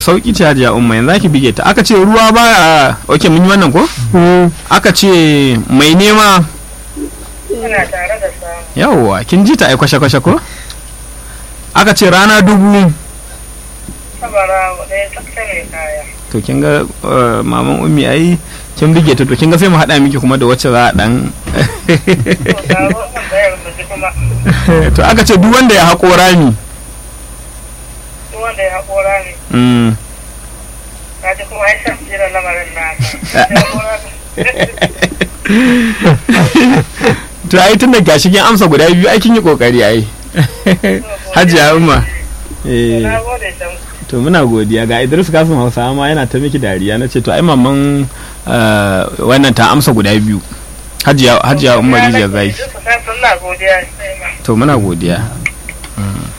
sauki ce hajiya umma yanzu ake bige ta aka ce ruwa ba ok mun yi wannan ko aka ce mai nema Ina tare da samu. yawwa kin ji ta ai kwashe kwashe ko aka ce rana dubu Sabara ɗaya tsakta mai kaya. to kin ga eh, maman ummi ai kin bige ta to kin ga sai mu haɗa miki kuma da wacce za a dan To, ga wannan bayar mu ji kuma. to aka ce duk wanda ya haƙo rami Duk wanda ya haƙora ne. mm, Ka ji kuma ai san jiran lamarin naka. Ya haƙora ne. to ai tun da gashi kin amsa guda biyu ai kin yi kokari ai hajiya umma eh Na gode can. to muna godiya ga Idris Kasim Hausa ma yana ta miki dariya na ce to ai maman eh, wannan ta amsa guda biyu hajiya hajiya umma rijiya zai Duk ku san suna godiya. to muna godiya Mm.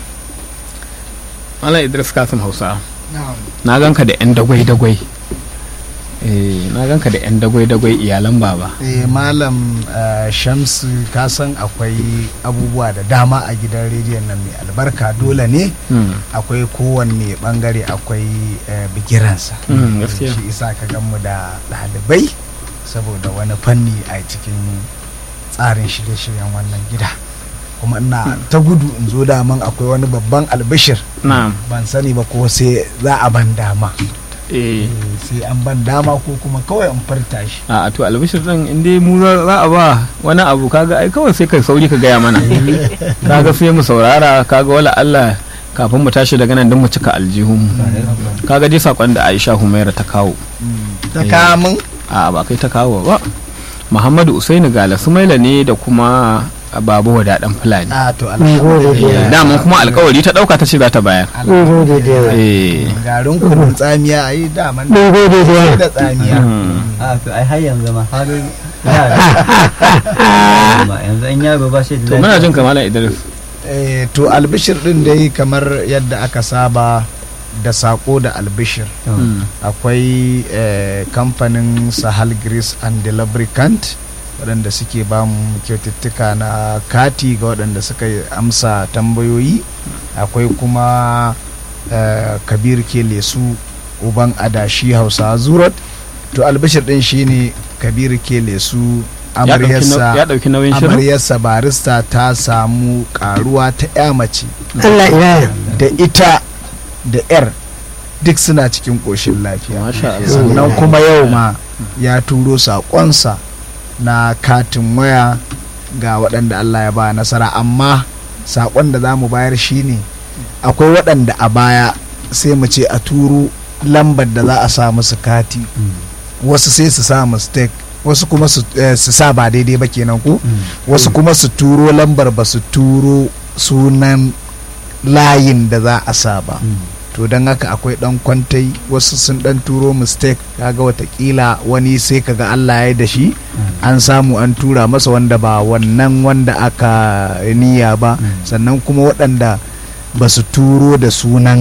Malam Idris Kasim Hausa na ganka da yan dagwai dagwai eh na ganka da yan dagwai dagwai iyalan baba eh malam eh, shamsu ka san akwai abubuwa da dama a gidan rediyon nan mai albarka dole ne Mm. akwai kowanne bangare akwai eh, bigiransa Mm, gaskiya. shi isa ka gan mu da ɗalibai saboda wani fanni a cikin tsarin shirye-shiryen wannan gida kuma ina ta gudu in zo daman akwai wani babban albishir na'am ban sani ba ko sai za a ban dama eh Eh, sai an ban dama ko kuma kawai in furta shi a to albishir din in dai mu za za a ba wani abu kaga ai kawai sai kai sauri ka gaya mana kaga sai mu saurara kaga wala Allah kafin mu tashi daga nan din mu cika aljihun kaga dai sakon da Aisha Humaira ta kawo ta Eh. kamun a ba kai ta kawo ba Muhammadu Usaini Gala Sumaila ne da kuma Babu Wada dan Fulani a to Mun gode Eh, da dama kuma alkawari ta dauka ta ce za ta bayar mun gode da yawa. eh garin kunun tsamiya a yi daman Mun gode da yawa. da tsamiya hmm. a to ai har yanzu ma har yara ma yanzu an yaro ba shi da to muna jin kamalan Idris Eh, to albishir din dai kamar yadda aka saba da sako da albishir Hmm. akwai eh, kamfanin sahal grease and the lubricant waɗanda suke ba mu kyaututtuka na kati ga waɗanda suka yi amsa tambayoyi akwai kuma eh, kabir ke lesu uban adashi hausa zurat to albishir din shine kabir ke lesu ya dauki nau- amaryarsa ya dauki nauyin shirin amaryarsa barista ta samu karuwa ta ya mace Allah ya da ita da yar duk suna cikin ƙoshin lafiya masha Allah sannan kuma yau ma ya turo saƙonsa na katin waya ga waɗanda Allah ya ba nasara amma saƙon da za mu bayar shine akwai waɗanda a baya sai mu ce a turo lambar da za a sa musu kati wasu sai su sa mistake wasu kuma su eh, su sa ba daidai ba kenan ku wasu kuma su turo lambar ba su turo sunan layin da za a sa ba to don haka akwai dan kwantai wasu sun dan turo mistake kaga watakila wani sai kaga Allah ya yi da shi an samu an tura masa wanda ba wannan wanda aka niyya ba sannan kuma waɗanda ba su turo da sunan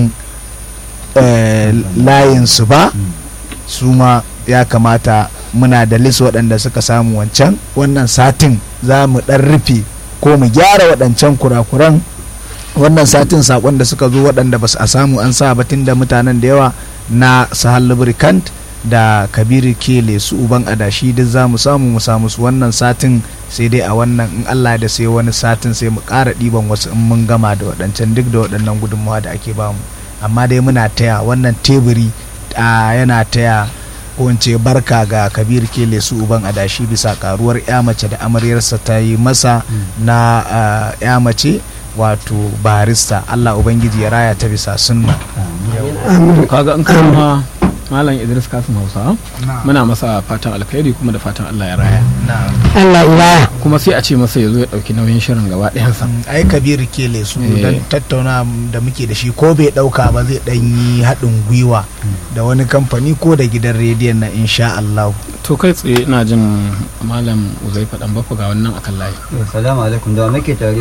eh, layinsu ba su ma ya kamata muna da lis waɗanda suka samu wancan wannan satin za mu ɗan rufe ko mu gyara waɗancan kurakuran wannan satin sakon da suka zo waɗanda ba su a samu an sa batun da mutanen da yawa na sahal lubricant da kabiru kele su uban adashi duk za mu samu mu samu su wannan satin sai dai a wannan in allah da sai wani satin sai mu ƙara ɗiban wasu in mun gama da waɗancan duk da waɗannan gudunmawa da ake bamu amma dai muna taya wannan teburi a yana taya ko in ce barka ga kabir kele su uban adashi bisa karuwar ya mace da amaryarsa ta yi masa na ah, ya mace wato barista Allah Ubangiji ya raya ta bisa sunna to kaga in kama malam Idris Kasim Hausa muna masa fatan alkhairi kuma da fatan Allah ya raya Allah ya kuma sai a ce masa ya zo ya dauki nauyin shirin gaba ɗayansa ai kabiru kele su Eh. don tattauna da muke da shi ko bai dauka ba zai dan yi haɗin gwiwa da wani kamfani ko da gidan rediyon na insha Allah to kai tsaye ina jin malam Uzaifa dan bafa ga wannan akan layi Assalamu alaikum da wa muke tare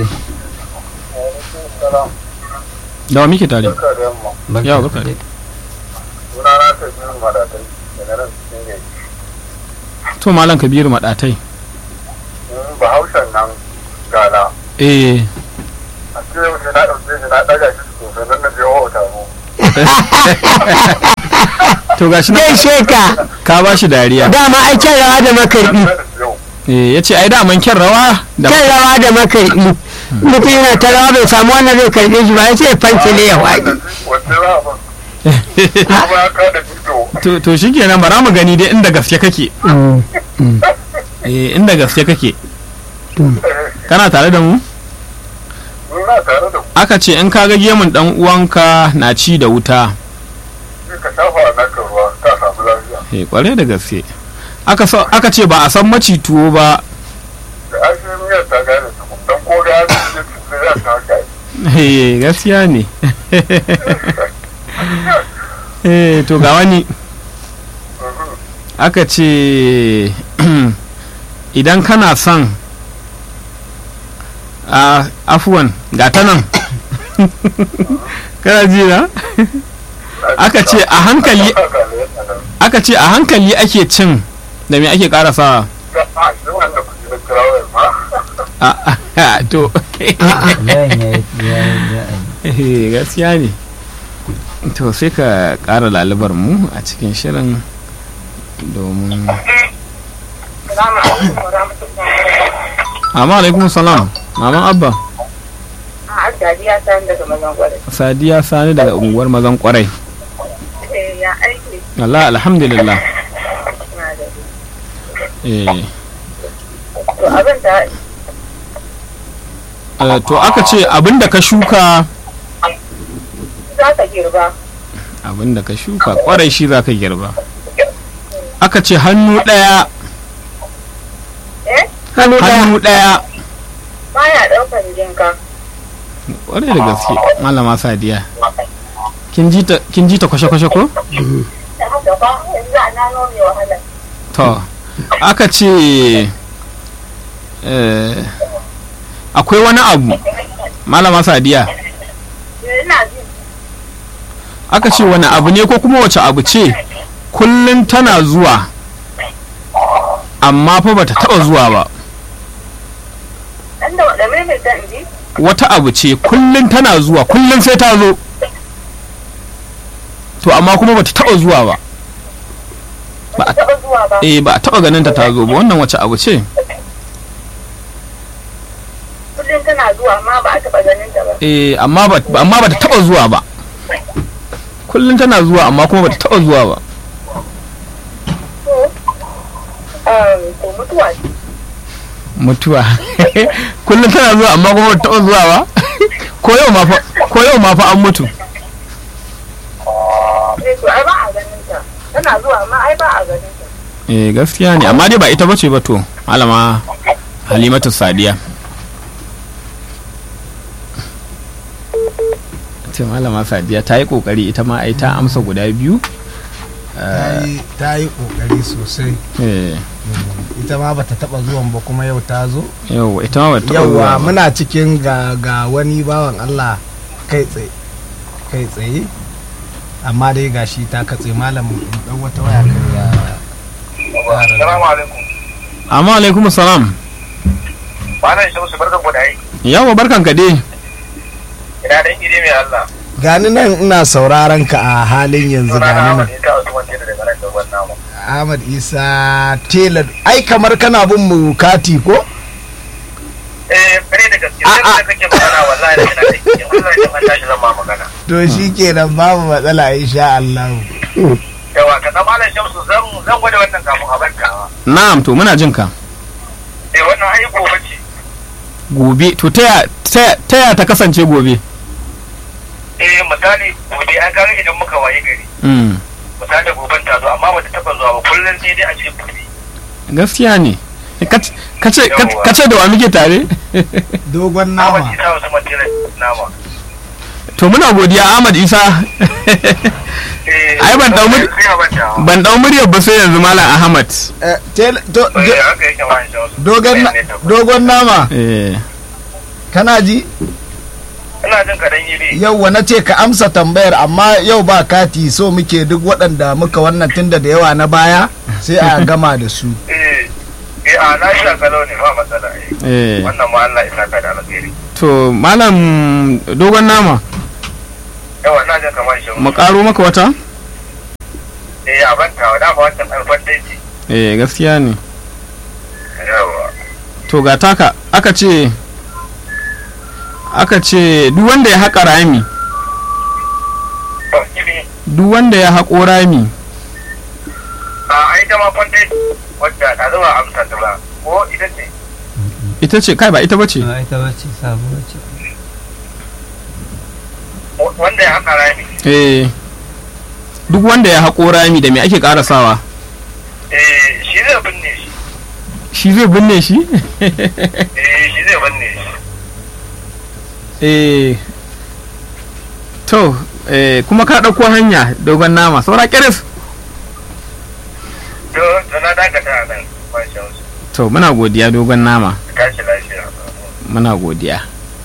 da wa muke tare Barka Yawa, barka dai. Sunana ta biyu madatai daga nan cikin gari. to malam Kabiru madatai Bahaushen nan gana. eh A cikin yau sai na ɗauke shi na ɗaga shi sosai nan na je wa taro. to gashi na gaishe ka ka ba shi dariya dama ai kyan rawa da makarbi eh yace ai da man kyan rawa da kyan rawa da makarbi mutum yana ta rawa bai samu wannan zai karbe shi ba ya ce fanci ne ya waɗi wanda za a ba kuma ya kada fito to to shikenan bara mu gani dai inda gaske kake eh inda gaske kake kana tare da mu na tare da aka ce in ka ga gemun dan uwanka na ci da wuta ku ka shafa a naka ruwa ka samu lafiya eh kware da gaske aka so aka ce ba a san maci tuwo ba da ashe miyar ta gane su dan ko ga ya ce su za ta haka eh gaskiya ne eh to ga wani aka ce idan kana son a afuwan ga ta nan kana ji na aka ce a hankali aka ce a hankali ake cin da me ake karasawa a shi wanda ku ji da kirawar ma a a to layin ya ya ya eh, gaskiya ne to sai ka kara lalubar mu a cikin shirin domin Salamu alaikum wa rahmatullahi amma alaikum salam maman abba a Dadiya ta daga mazan gwada. sadiya sani daga unguwar mazan kwarai Eh ya aiki Allah alhamdulillah na da eh to abin da eh, to aka ce abinda ka shuka za ka girba abinda ka shuka kwarai shi za ka girba aka ce hannu ɗaya eh hannu ɗaya hannu ɗaya baya daukan jinka kwarai da gaske malama sadiya kin ji ta kin ji ta kwashe-kwashe ko da haka ba yanzu a nano mai wahala to aka ce eh, akwai wani abu malama sadiya ina ji aka ce wani abu ne ko kuma wace abu ce kullum tana zuwa amma fa bata taba zuwa ba dan da da mai mai dan ji wata abu ce kullum tana zuwa kullum sai ta zo to amma kuma bata taba zuwa ba ba ta taba zuwa ba eh ba a taba ganin ta ta zo ba wannan wace abu ce kullum tana zuwa amma ba a taba ganin ta ba eh amma ba amma bata taba zuwa ba kullum tana zuwa amma kuma bata taba zuwa ba to um to mutuwa ce mutuwa kullum tana zuwa amma kuma bata taba zuwa ba ko yau ma fa ko yau ma fa an mutu eh to ai ba a ganin ta tana zuwa amma ai ba a ganin ta eh gaskiya ne amma dai ba ita bace ba to malama halimatu sadiya ce malama sadiya ta yi kokari ita ma ai ta amsa guda biyu ta yi- ta yi kokari sosai eh ita ma bata taba zuwan ba kuma yau ta zo yau ita ma bata taba zuwa yauwa ba. muna cikin ga ga wani bawan Allah kai tsaye kai tsaye amma dai gashi ta katse malam dan wata waya kan ya Assalamu alaikum amma alaikum salam Bana shi musu barkan ku da aiki yawa barkan ka dai ina dan ide mai Allah gani nan ina sauraron ka a halin yanzu Sunana gani Ahmad nan Isa Usman Tela daga nan da wannan mu Ahmad Isa Taylor ai kamar kana bin mu kati ko eh kare da gaske A- sai a- da kake magana wallahi da kana aiki wallahi da tashi zan ma magana to shikenan babu matsala insha Allah yawa ka zama Malam Shamsu zan zan gwada wannan kafin a barkawa na'am to muna jin ka eh wannan ai gobe ce gobe to taya taya taya ta kasance gobe eh misali gobe an kaga idan muka waye gari mm. misali goben ta zo amma bata taba zuwa ba kullum sai dai a cikin gobe gaskiya ne Kac- kace Yawwa. kace da wa muke tare dogon Ahmad nama Isa Usman Tela nama to muna godiya Ahmad Isa eh Ai, ban dau mur- sai a banta ban dau muryar ba sai yanzu Malam Ahmad Eh, Taylor- to- eh do- haka yake Malam Shamsu dogon na- Eh, ne tabbas. dogon nama eh kana ji ina jin ka dan iri yauwa na ce ka amsa tambayar amma yau ba kati so muke duk waɗanda muka wannan tunda da yawa na baya sai a gama da su eh eh a na shi kalau ne ba matsala eh eh wannan ma Allah ya saka da alheri to Malam dogon nama yawa na jin kamar shi mu karo maka wata eh gaskiya ne yawa to ga taka aka ce aka ce duk wanda ya haƙa rami ba kiri duk wanda ya haƙo rami a ai ta ma kwanta wadda ta zama amsa ta ba ko ita ce ita ce kai ba ita bace ba ita bace sabuwa ce wanda ya haka rami eh duk wanda ya haƙo rami da me ake ƙarasawa eh shi zai binne shi shi zai binne shi eh shi zai binne shi eh to eh kuma ka ɗauko hanya dogon nama saura kiris to to na dakata a nan ba shi wasu to muna godiya dogon nama tashi lafiya muna godiya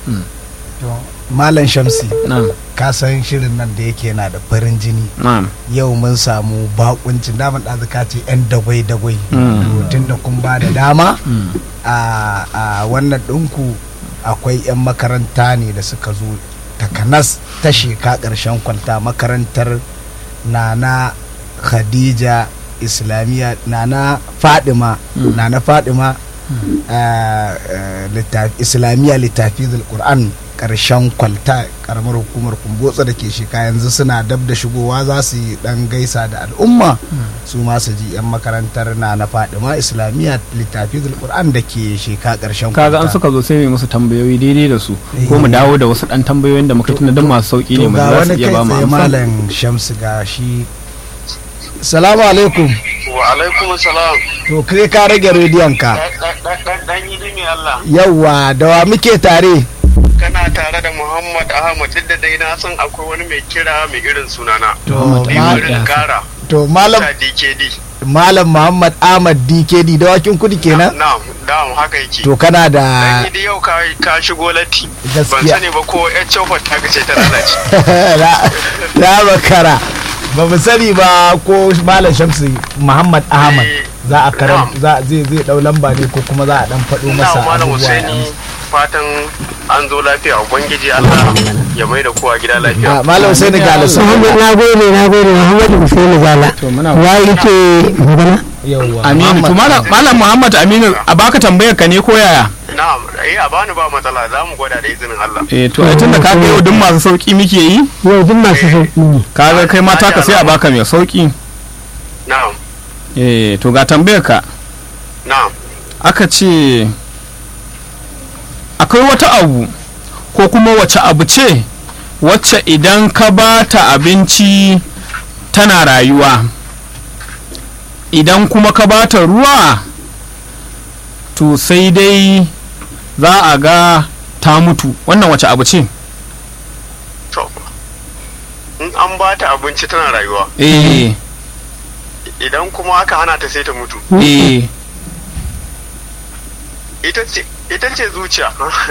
malam shamsi na'am ka san shirin nan da yake yana da farin jini na'am yau mun samu bakuncin daman ɗazuka ce 'yan dagwai-dagwai Mm. tun da kun ba da dama Mm. a a wannan ɗinku akwai 'yan makaranta ne da suka zo takanas ta sheka ƙarshen kwalta makarantar nana khadija islamiyya nana fadima Mm. nana fadima ah, ah, littafi- islamiyya littafi qur'an ƙarshen kwalta ƙaramar hukumar kumbotsa da ke sheka yanzu suna dab da shigowa za su yi ɗan gaisa da al'umma su ma su ji 'yan makarantar na na fadima islamiyya littafi qur'an da ke sheka ƙarshen kaga an kwalta suka zo sai mai musu tambayoyi daidai da su ko mu Eh. dawo da wasu dan tambayoyin da muka tuna don masu sauki ne to mu ga za su wani iya kai ba mu tsaye amsa malam shamsu ga shi salamu alaikum wa alaikum salam to kai ka rage rediyon ka dan yi dimi Allah yawwa da wa muke tare kana tare da Muhammad Ahmad duk da dai na san akwai wani mai kira mai irin sunana to Ni ma- wurin kara to malam ta DKD malam muhammad ahmad dkd dawakin kudi kenan na'am na'am haka yake to kana dan da yi yau ka ka shigo latti ban Gaskiya. sani ba ko ƴar chofar ta gace ta lalace Na- na makara ba mu sani ba ko malam shamsu muhammad ahmad Eh, za a karan na'am. za zai zai dau lamba ne ko kuma za a dan faɗo masa ina malam abubuwa ya Husaini amsa. fatan an zo lafiya ubangiji Allah ya mai da kowa gida lafiya Ah, malam husaini ga alasu Muhammad na gode na gode Muhammadu Hussein Zala to muna ya rike magana yawwa Aminu to malam malam Muhammad Aminu a baka tambayar ka ne ko yaya na'am eh a bani ba matsala za mu gwada da izinin Allah eh to ai tunda ka kai duk masu sauki muke yi yau duk masu sauki ne kaga kai mata ka sai a baka mai sauki na'am eh to ga tambayar ka na'am aka ce akwai wata abu ko kuma wace abu ce wacce idan ka ba ta abinci tana rayuwa idan kuma ka ba ta ruwa to sai dai za a ga ta mutu wannan wace abu ce to in an ba ta abinci tana rayuwa eh idan kuma aka hana ta sai ta mutu eh ita ce ita ce zuciya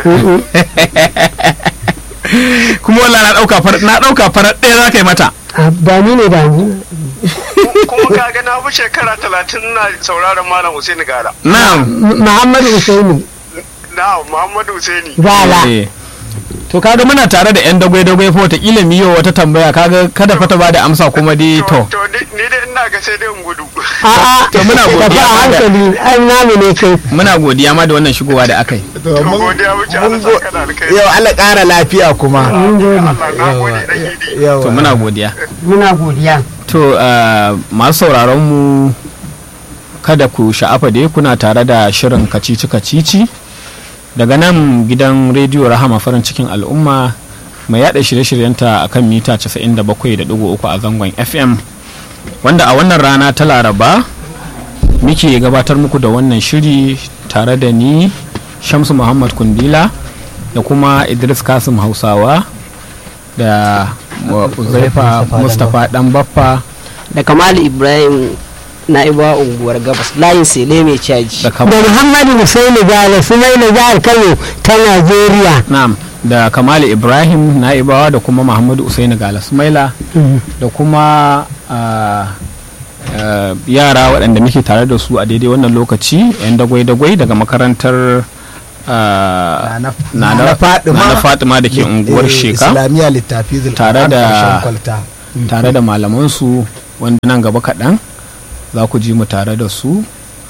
kuma wallahi na dauka farar na dauka farar ɗaya za ka yi mata Ah, ba ni ne ba ni kuma kaga na fi shekara talatin na sauraron malam Hussein Gala na'am Muhammadu Hussein na Muhammadu Husaini Zala Eh. to kaga muna tare da yan dagwai-dagwai fa wataƙila mu yi wa wata tambaya kaga kada fa ta ba da amsa kuma dai to to ni ni dai ina ga sai dai in gudu a'a To muna tafi godiya a hankali an namu ne kai muna godiya ma da wannan shigowa da aka yi to to mun godiya muke mun Allah go- saka da alkai yau Allah ƙara lafiya kuma Allah na gode dan gidi yawa to muna godiya muna godiya to uh, masu sauraron mu kada ku sha'afa dai kuna tare da shirin kacici kacici daga nan gidan rediyo rahama farin cikin al'umma mai yada shirye-shiryenta a kan mita 97.3 a zangon fm wanda a wannan rana ta laraba muke gabatar muku da wannan shiri tare da ni shamsu muhammad kundila da kuma idris kasim hausawa da wa- uzaifa mustapha dan baffa da kamalu ibrahim na'iba unguwar gabas layin sele mai caji da kam- da Muhammadu Hussein Zala su mai na jihar Kano ta Najeriya na'am da kamali ibrahim na'ibawa da kuma muhammadu usaini gala sumaila da kuma ah, ah, yara waɗanda muke tare da su a daidai wannan lokaci 'yan dagwai-dagwai daga makarantar ah, Nana- Nana Nana Fatima. Nana Fatima da ke unguwar Eh, Sheka islamiyya littafi Tare da- ƙarshen kwalta tare da malamansu wanda nan gaba kaɗan za ku ji mu tare da su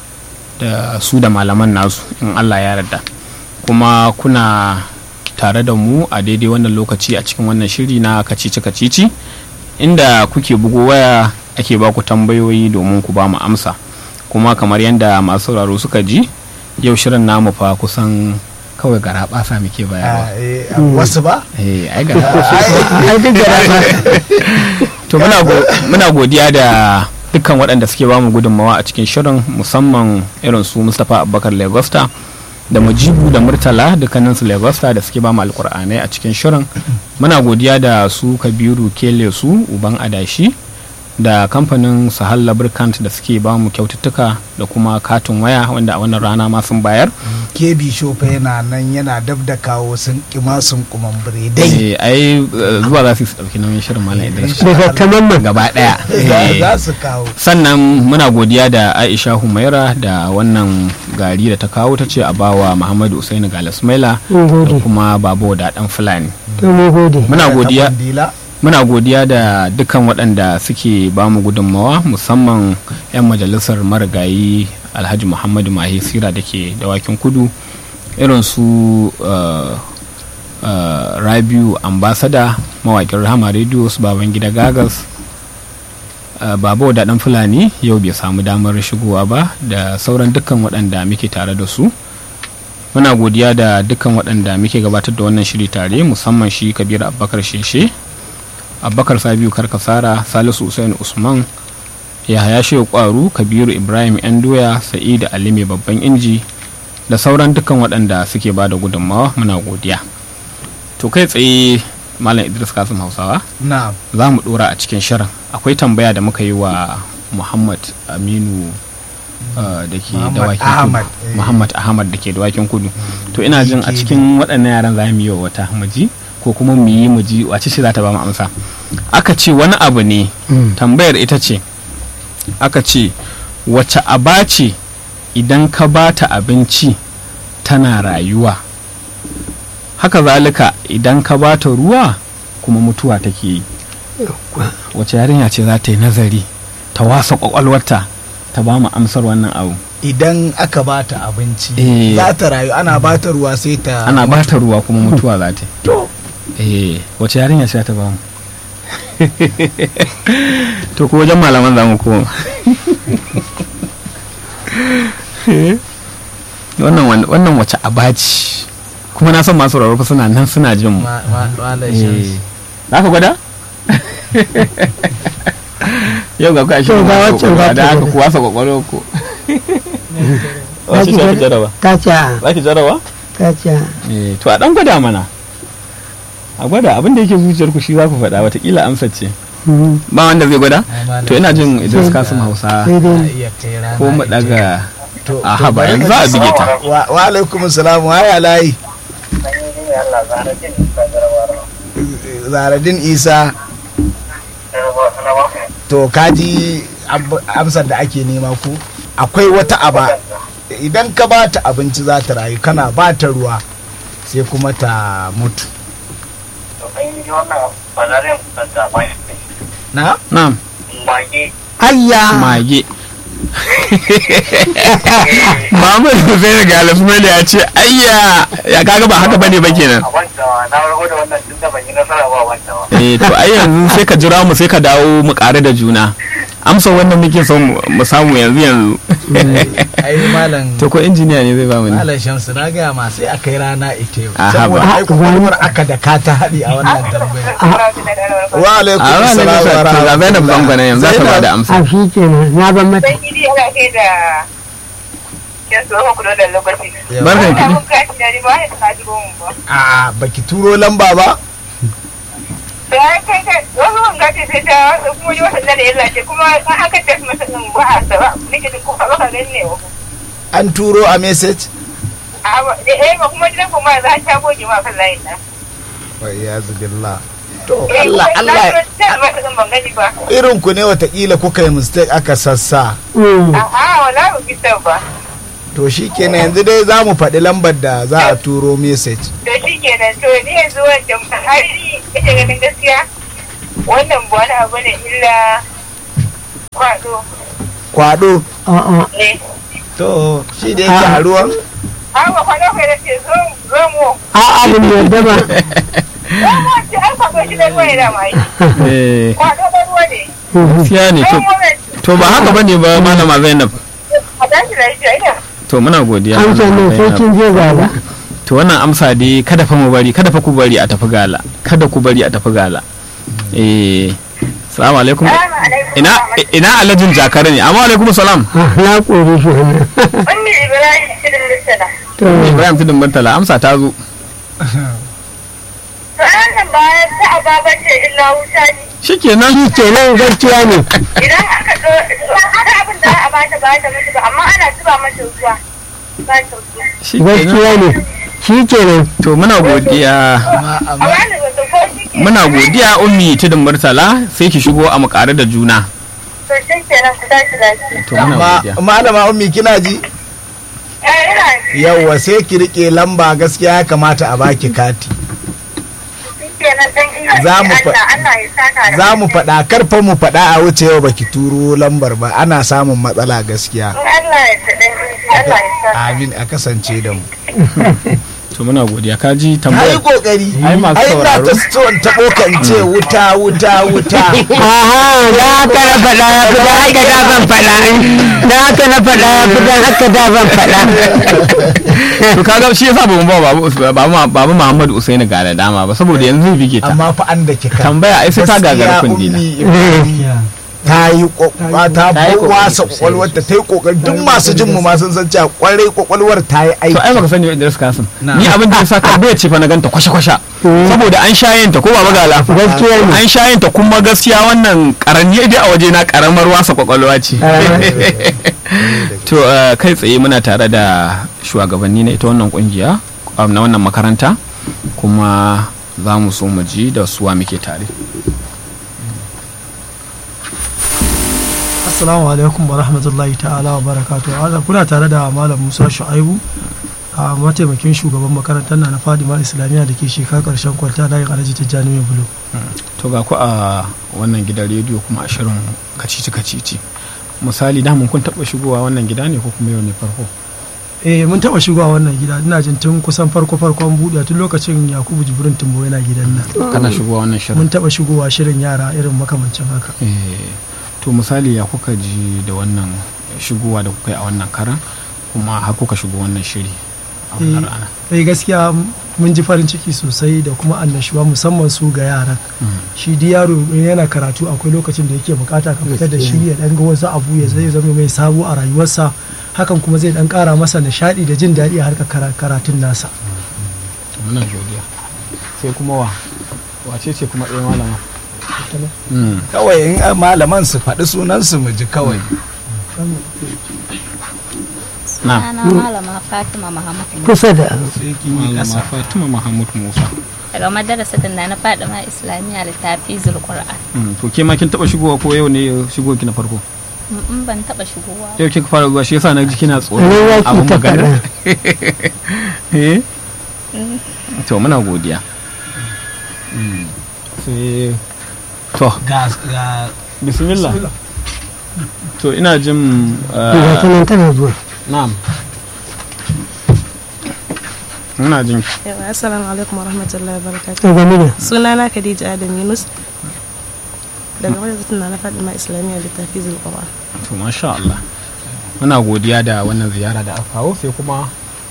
da su da malaman nasu in allah ya yarda kuma kuna tare da mu a daidai wannan lokaci a cikin wannan shiri na kacici kacici inda kuke bugo waya ake ba ku tambayoyi domin ku ba mu amsa kuma kamar yadda masu sauraro suka ji yau shirin namu fa kusan kawai gara basa muke bayarwa Ah, eh, wasu ba eh ai gara ai duk da rana to muna go- muna godiya da dukkan waɗanda suke bamu gudunmawa a cikin shirin musamman irin su mustapha abubakar legosta da mujibu da murtala dukkanin su legosta da suke bamu alkur'anai a cikin shirin muna godiya da su kabiru kele su uban adashi da kamfanin sahal lubricant da suke bamu kyaututtuka da kuma katin waya wanda a wannan rana ma sun bayar kebi shofa yana nan yana dab da kawo sun kima sun kuman biredai Eh, ai eh, zuwa za su su ɗauki nauyin shirin malam idris daga tamamman gaba ɗaya Za- Eh. za su kawo sannan muna godiya da aisha humaira da wannan gari da ta kawo ta ce a bawa muhammadu usaini galasmaila mun da gode kuma babo da dan fulani to mun gode muna godiya Dila. muna godiya da dukkan waɗanda suke ba mu gudunmawa musamman 'yan majalisar marigayi alhaji muhammadu mahi sira da ke dawakin kudu irin su uh, uh, rabiu ambasada mawaƙin rahama radio su baban gida gagas uh, babo da ɗan fulani yau bai samu damar shigowa ba da sauran dukkan waɗanda muke tare da su muna godiya da dukkan waɗanda muke gabatar da wannan shiri tare musamman shi kabir abubakar sheshe abubakar sabiu karkasara salisu usain usman yahaya shehu kwaru kabiru ibrahim yan doya sa'idu ali mai babban inji da sauran dukkan waɗanda suke ba da gudunmawa muna godiya to kai tsaye malam idris kasim hausawa na'am za mu ɗora a cikin shirin akwai tambaya da muka yi wa muhammad aminu uh, da ke Muhammad dawakin Ahmad, kudu eh. muhammad ahmad da ke dawakin kudu to ina jin a DKD. cikin waɗannan yaran za mu yi wa wata mu ji ko kuma mu yi mu ji wace ce za ta ba mu amsa aka ce wani abu ne tambayar ita ce aka ce wace aba ce idan ka ba ta abinci tana rayuwa haka zalika idan ka ba ta ruwa kuma mutuwa take yi wace yarinya ce za ta yi nazari ta wasa kwakwalwarta ta ba mu amsar wannan abu idan aka bata abinci Eh. za ta rayu ana bata ruwa sai ta ana ba ta ruwa kuma mutuwa za ta yi eh wace yarinya ce za ta ba mu to ko wajen malaman za mu koma wannan wan- wannan wace abaci kuma na san masu rarrafa suna nan suna jin mu Ma- ma- malam Eh, Shamsu. za ka gwada yau ga kwashi To, ga waccan za ta da haka gwada. kuwa sa kwakwalwa ko Za wace ki ce ki gwada? jaraba ta ce za ki jaraba ta ce Eh, to a dan gwada mana a gwada abin da yake zuciyar ku shi za ku faɗa watakila amsa ce mm, ba wanda zai gwada Ai, malam to ina jin Idris Sai- Kasim Hausa sai za a dai iya kai rana ko mu ita. daga To- a to haba bari yanzu mu za a ji- bige ta wa wa alaikum salam wa ya layi Allah zara jin isa garwaro. zaradin isa to kaji ab- amsar da ake nema ku akwai wata aba idan ka ba ta abinci za ta rayu kana ba ta ruwa sai kuma ta mutu To an yi wannan banarin da mai na na'am mage. ayya mage Muhammad Hussein ga Alasmani ya ce ayya ya kaga ba haka bane ba kenan A wancawa na rago da wannan tun da ban yi nasara ba a wancawa. eh to ai yanzu sai ka jira mu sai ka dawo mu ƙare da juna amsa wannan muke son mu- mu samu yanzu yanzu ai malam to ko injiniya ne zai ba mu ne malam shamsu na gaya ma sai aka yi rana ita yau Aha, saboda ba. ai kwakwalwar aka da ka ta haɗi a wannan tambayar wa alaikum a ranar salam wa da ga Zainab rahmatullah. Zango ne yanzu za ta ba da amsa a shi kenan na ban mata Sai gidi yana kai da yan tsohon kudu da lokaci. Yawa. barkan ki Ina mun gashi da ni ba ya ta ji mu ba. a baki turo lamba ba Da ya kai ka wasu mun gashi sai ta wasu kuma yi wasan da ya ce kuma an aka tafi masa din ba a saba nake da ko ba ka gani ne wa. an turo a message A ba da eh ba kuma gidan kuma za ta goge ma kan layin nan. wa iyazu billah to Eh, Allah kuma Allah na ta masa din ban gani ba. irin ku ne watakila kuka yi mistake aka sassa Mm, A'a wala ba bisa ba. to shi kenan yanzu dai za mu faɗi lambar da za a turo message To shi kenan to ni yanzu wancan har ni ita ganin gaskiya wannan ba wani abu ne illa kwado kwado a'a ne to shi da yake a ruwan awa kwado kai da ce zo zo mu a'a ban yarda ba zo mu ce ai kwado shi da ruwa ya mai eh kwado da ruwa ne gaskiya ne to zo mu ne to ba haka bane ba malama Zainab a tashi lafiya ina to muna godiya amsa ne malama sai Zainab. kin je gaba to wannan amsa dai kada fa mu bari kada fa ku bari a tafi gala kada ku bari a tafi gala eh salamu alaikum salamu alaikum ina ina alhajin jakare ne amma alaikum salam Ah, na kore shi wannan Ummi Ibrahim shirin lissana. to ibrahim tudun bantala amsa ta zo To nan bayan ta ababa ce illa wuta ne. shikenan shi kenan gaskiya ne Idan aka ɗo, haka abin da za a bata ba ta mutu ba, amma ana zuba mata ruwa. Ba ta ruwa. shikenan gaskiya ne shi kenan to muna godiya A bani wata ko shi ke. muna godiya ummi tudun murtala sai ki shigo a makare da juna To shi kenan ku tashi lafiya. to muna amma godiya malama ummi kina ji Eh ina yawwa sai ki rike lamba gaskiya ya kamata a baki kati shi kenan dan ina Za mu fa- Allah Allah ya saka da za mu alheri. faɗa karfa mu faɗa a wuce yau baki turo lambar ba ana samun matsala gaskiya In Allah ya ta dan Allah ya saka. amin a kasance da mu to muna godiya ka ji ai tambaya kokari Ai, masu ai na sauraro. ta so in taɓo kan ce wuta wuta wuta aha da haka na faɗa ya fi da haka da ban faɗa da haka na faɗa ya fi da haka da ban faɗa to kaga shi yasa ba mu ba babu babu babu Muhammad Usaini ga da dama ba saboda yanzu bige ta amma fa an da kika tambaya ai sai ta gagara kundi na ta yi kokwa ta Ta yi kokari wasa sosai kwakwalwar ta ta yi kokari duk masu jin mu ma sun san cewa kwarai kwakwalwar ta yi to ai aiki baka sani ba Idris Kasim ni abin da yasa tambaya ce fa na ganta kwashe kwashe saboda an shayenta ko ba magala Gaskiya ne. an shayenta kuma gaskiya wannan karanni dai a waje na karamar wasa kwakwalwa ce to eh, kai tsaye muna tare da shugabanni na ita wannan kungiya um, na wannan makaranta kuma za mu so mu ji da suwa muke tare Assalamu alaikum wa rahmatullahi ta'ala wa barakatu. Allah kuna tare da Malam Musa Shu'aibu a mataimakin shugaban makarantar na na Fadima Islamiyya da ke shekara karshen kwalta layin Alhaji Tijjani Mai Bulo. to ga ku a wannan gidan rediyo kuma a shirin kacici kacici misali da mun kun taba shigowa wannan gida ne ko kuma yau ne farko Eh mun taba shigowa wannan gida ina jin tun kusan farko farkon buɗe tun lokacin Yakubu Jibrin Tumbo yana gidan nan. kana shigowa wannan shirin Mun taba shigowa shirin yara irin makamancin haka. Eh, to misali ya kuka ji da wannan shigowa da kuka yi a wannan karan kuma har kuka shigo wannan shiri a wannan Eh, rana eh gaskiya mun ji farin ciki sosai da kuma annashuwa musamman su ga yaran. shi di yaro in yana karatu akwai lokacin da yake bukata ka fitar da shi ya dan ga wasu abu ya zai zama mai sabo a rayuwarsa hakan kuma zai dan kara masa nishadi da jin daɗi a harkar kara- karatun nasa to muna godiya sai kuma wa wace ce kuma ɗaya malama Mm. kawai in a malaman su faɗi sunan su mu ji kawai na Ana malama Fatima Muhammad Musa kusa da malama fatima mahmud musa daga madarasar da na Fadima Islamiyya littafi Zulqur'an. Mm, to ke ma kin taba shigowa ko yau ne shigo ki na farko In ban taba shigowa. ba. yau kika fara zuwa shi yasa na ji kina tsoro Ne ya ki abin ta magana faɗa. Eh? to muna godiya Mm. sai to ga bismillah to ina jin uh, ga ta nan tana zuwa na'am ina jin Yawa, Assalamu alaikum wa rahmatullahi wa barakatuh. ta gani da Sunana Khadija Adam Yunus daga wajen na na Fadima Islamiyya littafi Zulqur'an. to masha Allah muna godiya da wannan ziyara da aka kawo sai kuma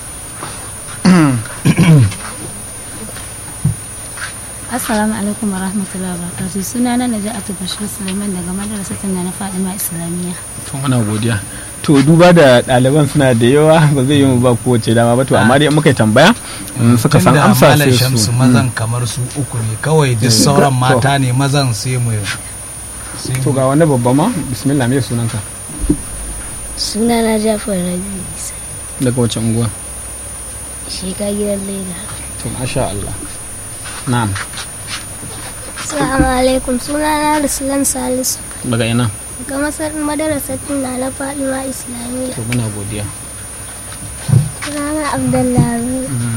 Assalamu alaikum wa rahmatullahi wa barakatuh. Sunana Naja'atu Bashir Sulaiman daga madarasar da na Fadima Islamiyya. to muna godiya to duba da ɗaliban suna da yawa ba zai yi mu ba kowace dama ba to amma dai in muka yi tambaya in suka san Tunda amsa Malam sai Shamsu su mazan kamar su uku ne kawai duk sauran mata ne mazan sai mu sai to mu- ga wani babba ma bismillah me sunanka sunana jafar rabi isa daga wace unguwa shiga gidan leda to masha Allah na'am assalamu alaikum sunana ruslan salisu daga ina ga masar madarasatin na na fadima islamiyya to muna godiya sunana abdullahi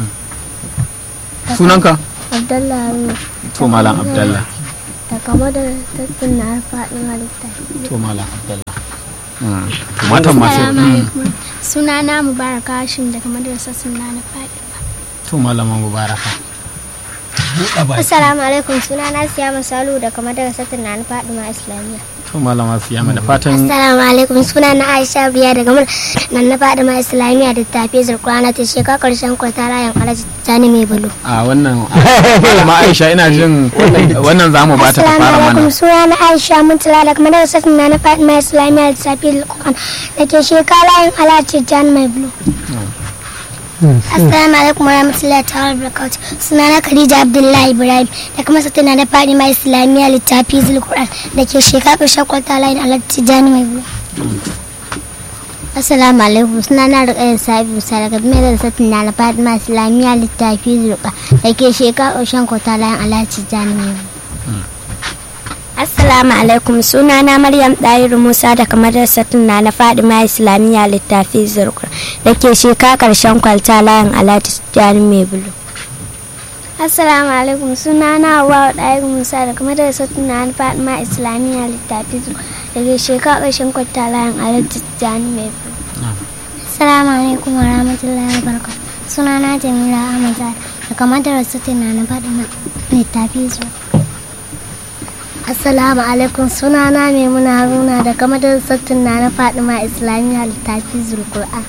sunanka abdullahi to malam abdallah daga madarasatin na na fadima littafi to malam abdallah Mm. To matan masu Assalamu mm. alaikum. Sunana Mubaraka Hashim daga madrasar sunna na faɗi. to malama mubaraka Assalamu alaikum sunana Siyama Salu daga madrasar sunna na faɗi ma Islamiyya. to malama siyama da fatan Assalamu alaikum sunana Aisha Biya daga mun nan na faɗi ma Islamiyya da tafi zurkwana ta shekara karshen kwata rayan alaji tani mai bulu. a wannan malama aisha ina jin wannan za mu bata ta Assalamu fara alaikum mana sunana Aisha Muntala daga madrasar sunna na faɗi ma Islamiyya da tafi zurkwana da ke shekara rayan alaji tani mai bulu. Assalamu alaikum warahmatullahi ta'ala barakatuh. Sunana Khadija Abdullahi Ibrahim da kuma satana da Fadima Islamiyya littafi Zulquran da ke shekara shakwar talayin Alhaji Tijani mai bulu. Assalamu alaikum sunana Rukayya Sabi Musa daga mai da satana da Fadima Islamiyya littafi Zulquran da ke shekara shakwar talayin Alhaji Tijani mai bulu. Assalamu alaikum sunana Maryam Dahiru Musa daga madrasar na na Fadima Islamiyya littafi Zurkur da ke sheka karshen kwalta layin Alhaji Tijjani mai bulu. Assalamu alaikum sunana Hawwa Dahiru Musa daga madrasar na na Fadima Islamiyya littafi Zurkur da ke sheka karshen kwalta layin Alhaji Tijjani mai bulu. Assalamu alaikum wa rahmatullahi wa barakatuh. Sunana Jamila Ahmad Zahra daga madrasar na na Fadima littafi Zurkur. Assalamu alaikum sunana Maimuna Haruna daga madrasar na na Fadima Islamiyya littafi Zulqur'an.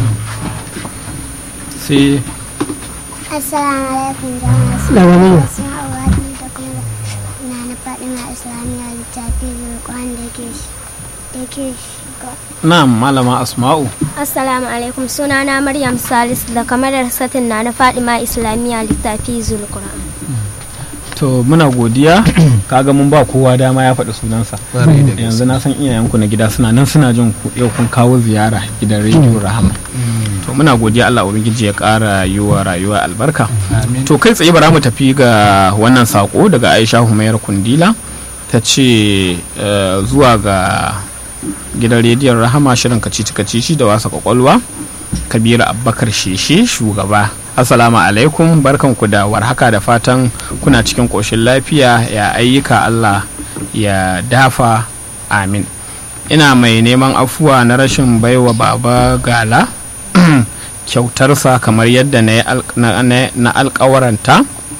sai Assalamu alaikum jama'a. Da wani ne? Suna Awadi da kuma na na Fadima Islamiyya littafi Zulqur'an da ke da ke shiga. na malama asma'u Assalamu alaikum sunana Maryam Salisu daga madrasar na na Fadima Islamiyya littafi Zulqur'an. to muna godiya kaga mun ba kowa dama ya faɗi sunansa Ƙwarai da gaske. yanzu na san iyayenku na gida suna nan suna jin ku yau kun kawo ziyara gidan rediyo rahama to muna godiya Allah ubangiji ya ƙara yi wa rayuwa albarka Amin. to kai tsaye bara mu tafi ga wannan sako daga Aisha Humayar Kundila ta ce eh, zuwa ga gidan rediyon rahama shirin kacici kacici da wasa kwakwalwa kabiru abbakar sheshe shugaba assalamu alaikum barkanku da warhaka da fatan kuna cikin ƙoshin lafiya ya ayyuka allah ya dafa amin ina mai neman afuwa na rashin baiwa baba gala kyautarsa kamar yadda na yi al- na- na- na alkawaranta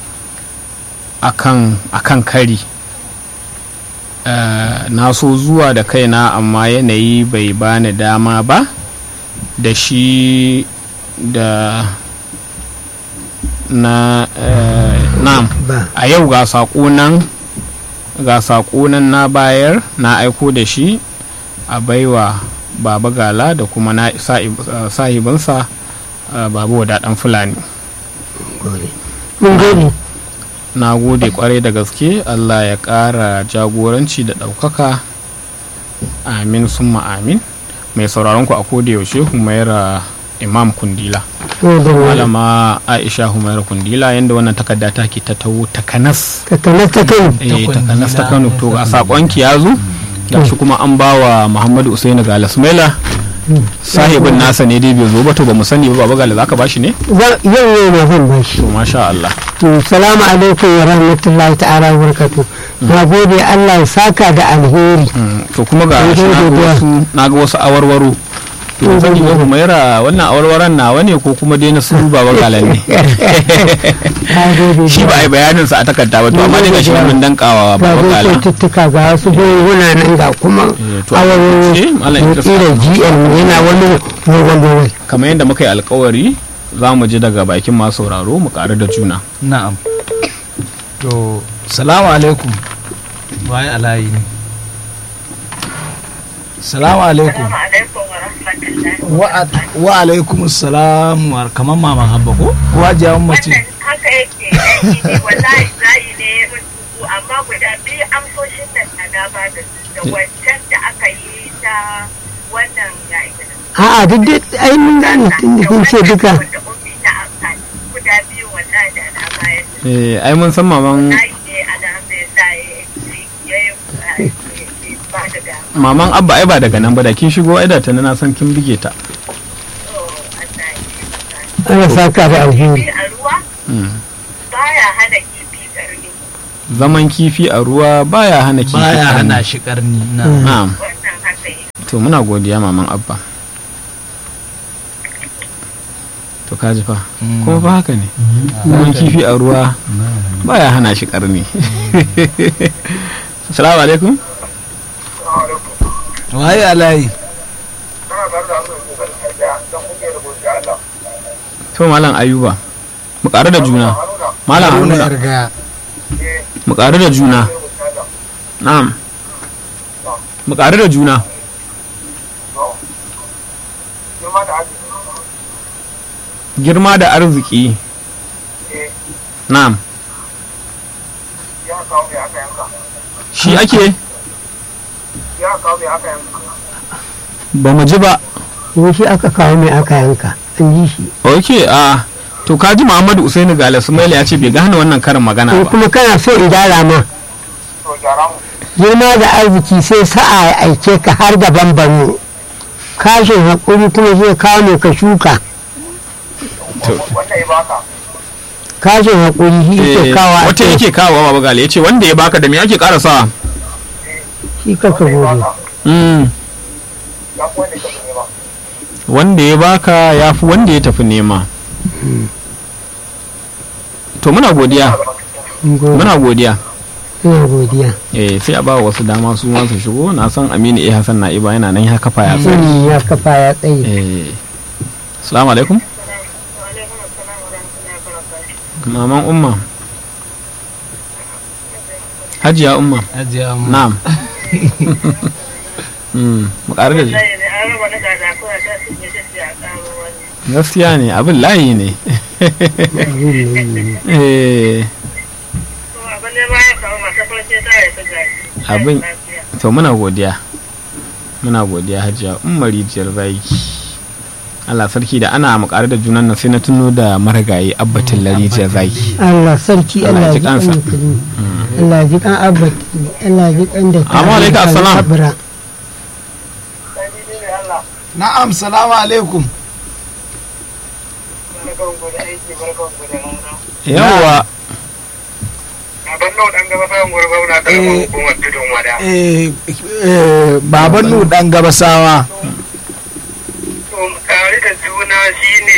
akan akan kari Eh, na so zuwa da kaina amma yanayi bai bani dama ba da shi da na eh, na'am ba a yau ga saƙo nan ga saƙo nan na bayar na aiko da shi a baiwa baba gala da kuma na sa'ib- eh, sahibinsa eh, baba wadaɗan fulani mun gode na gode kwarai da gaske allah ya ƙara jagoranci da ɗaukaka amin summa amin mai sauraron ku a koda yaushe humaira imam kundila gode wala malama aisha humaira kundila yadda wannan takarda ta ke ta tawo takanas takanas ta kai eh takanas ta kano to a sakonki ya zo gashi kuma an ba wa muhammadu usaini ga lasmela sahibin nasa ne dai bai zo ba to ba mu sani ba baba gala zaka bashi ne Za- yau yau na zan bashi to masha Allah to salamu alaikum wa rahmatullahi ta'ala wa barakatuh na gode Allah ya saka da alheri Mm, to kuma ga Sai shi dai na ga godiya. wasu na ga wasu awarwaro to Sai zan yi godiya. humaira wannan awarwaron nawa ne ko kuma dai na su baba galan ne na gode shi ba a yi bayanin sa a takarda ba to amma dai ga shi nan mun dankawa ga baba galan kyaututtuka ga wasu gunguna nan ga kuma Eh, to a awarwaro takaice, Malam Idris da gm yana wani dogon kamar yadda muka yi alkawari za mu ji daga bakin masu sauraro mu ƙaru da juna na'am to salamu alaikum waye alayi ne salamu alaikum Assalamu alaikum wa rahmatullahi. wa wa alaikum salam wa kamar maman habba ko kuwa jawon mace Wannan haka yake aiki ne wallahi zai ne mun tuku amma guda biyu amsoshin nan na na ba da su da wancan da aka yi ta wannan ya ita da a'a duk dai ai mun gane tun da kun ce duka da ummi ta amfani guda biyu wallahi da na bayar da eh ai mun san maman zai ne alhamdulillah ya yi ba da dama. maman abba ai ba daga nan ba da kin shigo ai da ta na san kin bige ta Oh, Allah ya yi. ana saka da alheri Kifi a ruwa Mm. baya hana kifi karni zaman kifi a ruwa baya hana kifi baya karni. hana shi karni na na'am wannan haka yi to muna godiya maman abba to kaji fa kuma fa haka ne kuma kifi a ruwa baya hana shi karni assalamu alaikum waye alayi to malam ayuba mu ƙaru da juna malam haruna haruna yargaya mu ƙaru da juna na'am mu ƙaru da juna girma da arziki na'am shi ake ba mu ji ba shi aka kawo mai aka yanka an ji shi ok a to kaji muhammadu usaini gale sumaila ya ce bai gane wannan karin magana in ba kuma kana so in gyara ma girma da arziki sai sa'a ya aike ka har da bambano kashin haƙuri kuma zai kawo mai ka shuka kashin haƙuri shi yake Eh, kawo a wata yake kawo baba gale ya ce wanda ya baka da me ake karasawa shi kaka gode Mm. wanda ya baka ya fi wanda ya tafi nema to muna godiya muna godiya ina godiya eh sai a ba wasu dama su ma su shigo na san aminu eh hassan na'iba yana nan ya kafa ya tsari Mm, ya kafa ya tsaye eh assalamu alaikum maman umma hajiya umma Hajiya Umma. na'am Mm, mu ƙaru da gaskiya ne abin layi ne eh abin to muna godiya muna godiya hajiya umar rijiyar zaki Allah sarki da ana makare da junan nan sai na tuno da marigayi abbatin larijiyar zaki Allah sarki Allah Allah ji ji kan kansa. musulmi Allah ji kan abati Allah ji kan da Amma alaikum assalam. na'am salamu alaikum yawa eh eh baban nu dan gabasawa tare da juna shine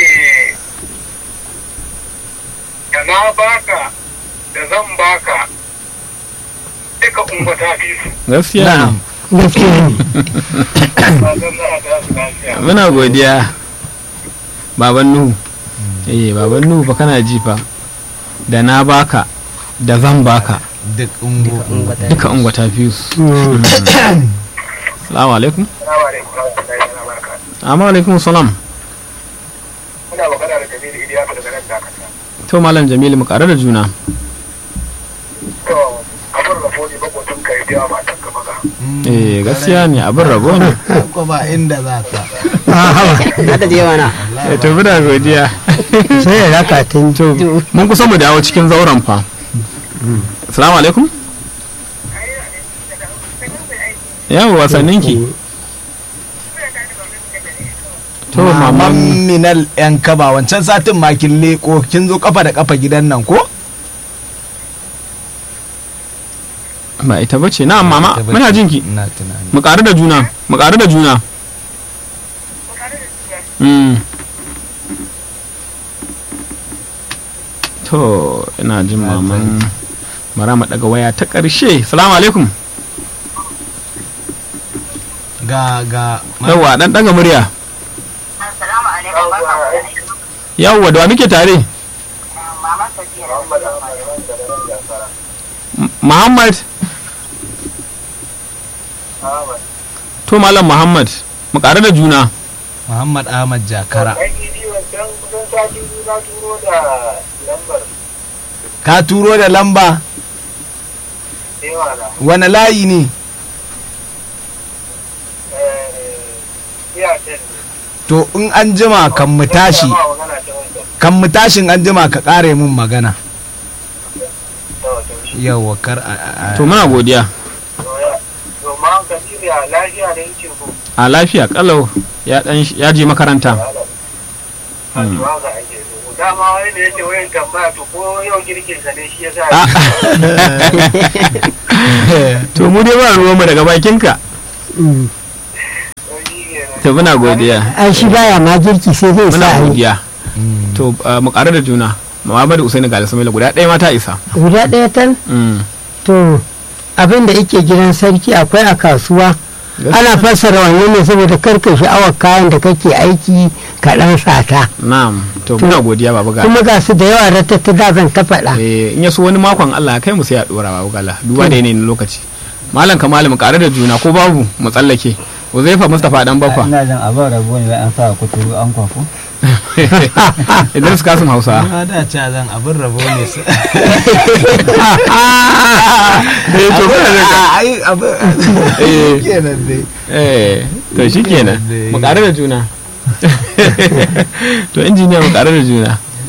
da na baka da zan baka duka ungwata fi su gaskiya ne gaskiya ne ba zan za a tasu lafiya muna godiya baban nuhu eh baban nuhu fa kana ji fa da na baka da zan baka duk ungo duka ungwa ta fi su salamu alaikum Salamu alaikum warahmatullahi wabarakatuh. amma alaikum salam Muna magana da Jamilu Iliyasu daga nan Dakata. to malam jamilu mu kare da juna To, abin rabo ne makwacin ka yi biya matan ka maza. eh gaskiya ne abin rabo ne ko ba inda za ka Hada je mana. eh to muna godiya sai ya raka tun to mun kusa mu dawo cikin zauren fa assalamu alaikum yawa wasannin ki to maman maman minal yan kaba wancan satin ma kin leko kin zo kafa da kafa gidan nan ko ba ita bace na mama muna jin ki ina tunani mu ƙaru da juna mu ƙaru da juna Mm. to ina jin maman bara mu daga waya ta ƙarshe salamu alaikum ga ga yawwa dan daga murya yawwa da wa muke tare M- muhammad to malam muhammad mu ƙaru da juna Muhammad Ahmad Jakara Ɗan idi wancan kusan sati biyu na turo da lambar ka turo da lamba yawa na. wani layi ne Iya ce ne. to in an jima kan mu tashi Ba magana ta wancan. kan mu tashin an jima ka kare mun magana To, to, shi. yawa kar a- a a- to muna godiya To, ya- to, ma ka shirya lafiya da yake ko. a lafiya kalau ya dan ya je makaranta A tuwa ga ake so. Dama wani da yake wayan tambaya to ko yau girkin sa ne shi ya sa. Ah. to mu dai ba ruwanmu daga bakinka to muna godiya ai shi baya ma girki sai zai muna sa a yi godiya to uh, mu ƙara da juna Muhammadu Usaini ga Samila guda ɗaya ma ta isa guda ɗaya tan Mm. to abin da yake gidan sarki akwai a kasuwa ana fassara wannan ne saboda karka sha'awar kayan da kake aiki ka ɗan sata na'am to muna godiya baba ga kuma ga su da yawa ratatta da zan ta faɗa eh in ya so wani makon Allah ya kai mu sai a dora baba gala duba da yanayin lokaci malam kamalu mu ƙara da juna ko babu mu tsallake Uzaifa Mustapha dan bakwa ina jin abin rabo ne an sa kuturu an kwafo Idris Kasim Hausa na da ce zan abin rabo ne su eh to kuna da ai abin eh kenan dai eh to shikenan mu ƙara da juna to injiniya mu ƙara da juna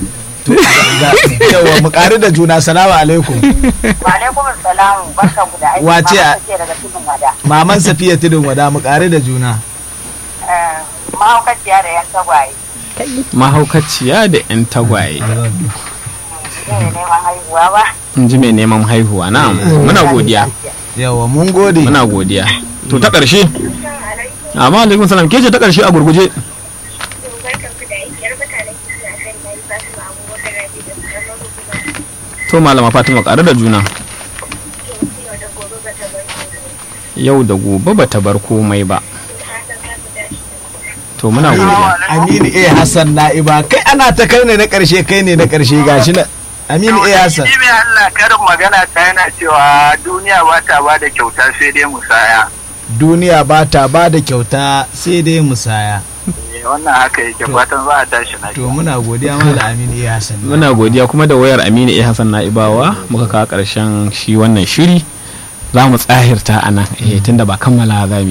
yawa mu ƙari da juna salamu alaikum Wa alaikum salam barka ku da aiki. Wace a- Mama ce daga cikin wada. maman safiya tudun wada mu ƙari da juna Eh, Mahaukaciya da yan tagwaye. mahaukaciya da 'yan tagwaye Ne neman haihuwa ba. in ji mai neman haihuwa na muna godiya yawa mun gode muna godiya to ta ƙarshe amma alaikum salam ke ce ta ƙarshe a gurguje to malama fatima ƙare da juna yau da gobe ba ta bar komai ba to muna godiya aminu a hassan na'iba kai ana ta kai ne na ƙarshe kai ne na ƙarshe gashi na aminu a hassan Shi mai Allah karin magana ta yana cewa duniya ba ta ba da kyauta sai dai musaya. duniya ba ta ba da kyauta sai dai musaya Eh, Wannan haka yake fatan za a tashi na to muna godiya mala aminu a hassan muna godiya kuma da wayar aminu a hassan na'ibawa muka kawo ƙarshen shi wannan shiri za mu tsahirta a nan eh, tunda ba kammala za mu